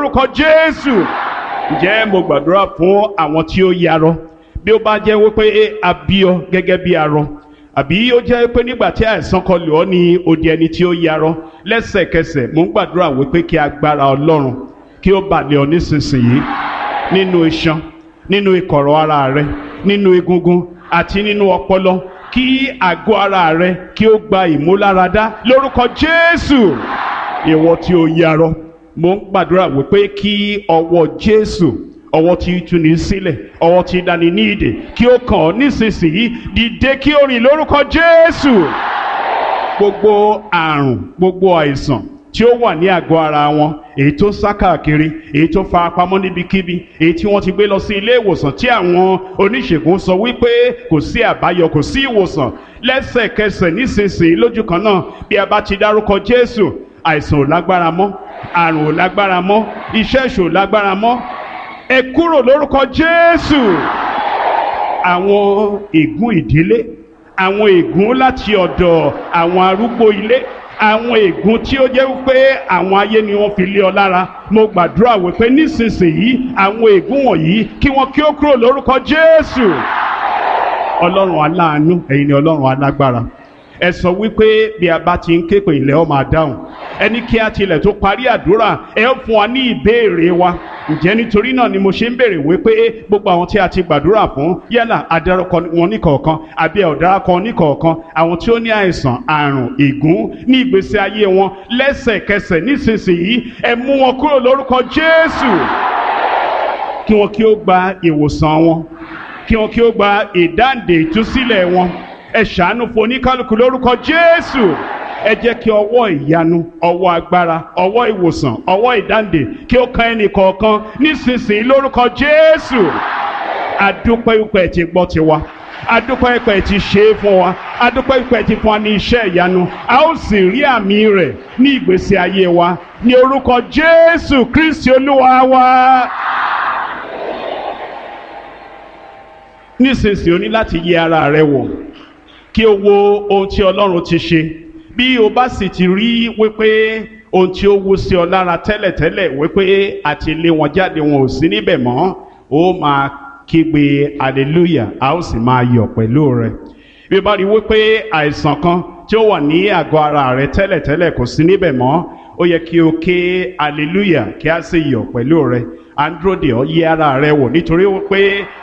lórúkọ jésù ǹjẹ́ mo gbàdúrà fún àwọn tí ó yarọ bí ó bá jẹ́ wípé a bí ọ gẹ́gẹ́ bí arọ àbí ó jẹ́ pé nígbà tí àìsàn kan lò ọ́ ní odi ẹni tí ó yarọ lẹ́sẹ̀kẹsẹ̀ mo ń gbàdúrà wípé kí agbára ọlọ́run kí ó bà lé ọ nísinsìnyí nínú iṣan nínú ìkọ̀rọ̀ ara rẹ nínú egungun àti nínú ọpọlọ kí àgọ́ ara rẹ kí ó gba ìmúláradá lórúkọ jésù ìwọ tí ó yarọ mo ń gbàdúrà wípé kí ọwọ́ jésù ọwọ́ tí í túni sílẹ̀ ọwọ́ tí í dání ní ìdè kí ó kàn ọ́ nísinsìnyí dìde kí ó rìn lórúkọ jésù gbogbo àrùn gbogbo àìsàn tí ó wà ní àgọ́ ara wọn èyí tó sá káàkiri èyí tó fara pamọ́ níbikíbi èyí tí wọ́n ti gbé lọ sí ilé ìwòsàn tí àwọn oníṣègùn sọ wípé kò sí àbáyọ kò sí ìwòsàn lẹ́sẹ̀kẹsẹ̀ nísinsìnyí lójú kan náà bí a bá ti dárúkọ jésù àìsàn ò lágbára mọ́ àrùn ò lágbára mọ́ iṣẹ́ ìṣò ò lágbára mọ́ ẹ kúrò lórúkọ jésù àwọn ègún ìdílé àwọn ègún láti ọ̀dọ̀ àwọn arúgbó ilé àwọn ègún tí ó jẹ́ wípé àwọn ayé ni wọ́n fi lé ọ lára mo gbàdúrà wípé nísinsìnyí àwọn ègún wọ̀nyí kí wọ́n kí ó kúrò lórúkọ jésù ọlọ́run aláàánú ẹ̀yin ni ọlọ́run alágbára ẹ sọ wípé bí a bá ti ń ké pè ilẹ̀ ọ máa dáhùn ẹni kí a tilẹ̀ tó parí àdúrà ẹ ó fún wa ní ìbéèrè wa ǹjẹ́ nítorí náà ni mo ṣe ń béèrè wípé gbogbo àwọn tí a ti gbàdúrà fún yálà adarúkọ wọn níkọ̀ọ̀kan àbí ọ̀daràkọ níkọ̀ọ̀kan àwọn tí ó ní àìsàn àrùn ègún ní ìgbésí ayé wọn lẹ́sẹ̀kẹsẹ̀ nísinsìnyí ẹ mú wọn kúrò lórúkọ Jésù kí wọn kí ó gba ìwòsàn wọn kí wọn kí ó gba ìdáǹdè ìtúsílẹ̀ wọn ẹ ṣàánú fún oníkálukú lórúkọ Jésù ẹ jẹ́ kí ọwọ́ ìyanu ọwọ́ agbára ọwọ́ ìwòsàn ọwọ́ ìdáǹdè kí ó kan ẹnì kọ̀ọ̀kan nísinsìnyí lórúkọ Jésù adúpẹ́ ìpẹ́ ti gbọ́ tiwa adúpẹ́ ìpẹ́ ti ṣe é fún wa adúpẹ́ ìpẹ́ ti fún wa ní iṣẹ́ ìyanu a ó sì rí àmì rẹ̀ ní ìgbésí ayé wa ní orúkọ Jésù Kristi Olúwa wa. nísinsìnyí o ní láti yẹ ara rẹ wò kí o wo ohun tí Ọlọ́run ti ṣe bí o bá sì ti rí wípé ohun tí ó wú sí ọ lára tẹ́lẹ̀tẹ́lẹ̀ wípé àti lé wọn jáde wọn ò sí níbẹ̀ mọ́ ó máa kígbe hallelujah a ó sì máa yọ̀ pẹ̀lú rẹ bí o bá rí wípé àìsàn kan tí ó wà ní àgọ́ ara rẹ tẹ́lẹ̀tẹ́lẹ̀ kò sí níbẹ̀ mọ́ ó yẹ kí o ké hallelujah kí a sì yọ̀ pẹ̀lú rẹ à ń dúró de ọ yẹ ara rẹ wò nítorí wípé